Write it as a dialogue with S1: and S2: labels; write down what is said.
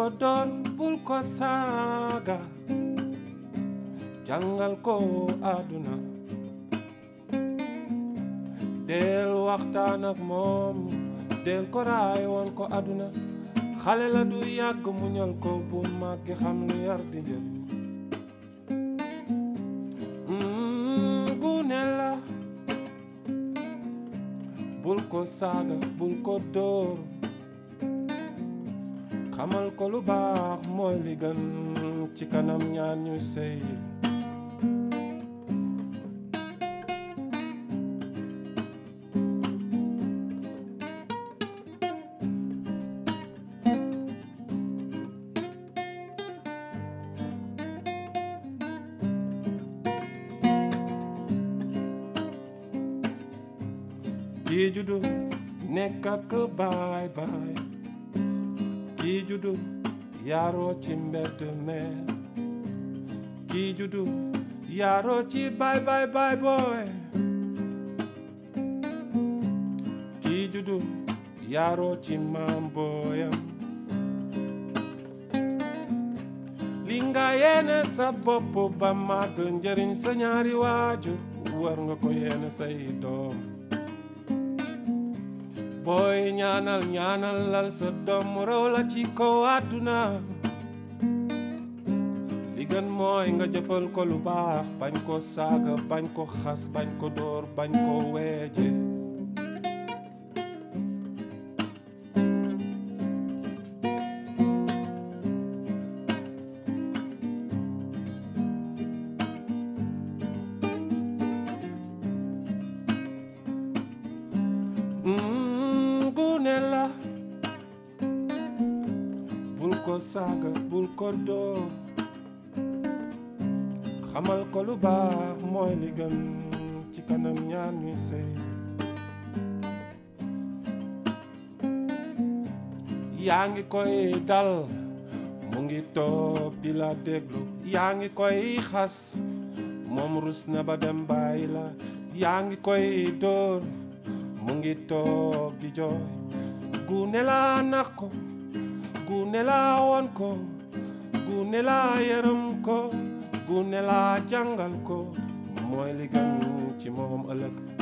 S1: ko door bul ko saaga jàngal ko àdduna del waxtaan ak moom del ko raay woon ko àdduna xale la du yàgg mu ñal ko bu màggi xam lu yar di njëriñ gune la bul ko saaga bul ko dóor xamal ko lu baax mooy li gën ci kanam ñaar ñu sëy kii juddu nekk ak baay baay kii juddu yaaroo ci mbedd me kii juddu yaaroo ci baay baay baay booy kii juddu yaaroo ci maam booyam li nga yéene sa bopp ba màgg njëriñ sa ñaari waajur war nga ko yéene say doom booy ñaanal ñaanal lal sa doom mu raw la ci kaw àdduna li gën mooy nga jëfal ko lu baax bañ ko saaga bañ ko xas bañ ko dóor bañ ko weeje gune la bul ko saaga bul ko dóor xamal ko lu baax mooy li gën ci kanam ñaar ñuy sëy yaa ngi koy dal mu ngi toog di la déglu yaa ngi koy xas moom rus na ba dem bàyyi la yaa ngi koy dóor mu ngi toog di jooy gune la nax ko gune la won ko gune la yërëm ko gune la jàngal ko mooy li gën ci moom ëllëg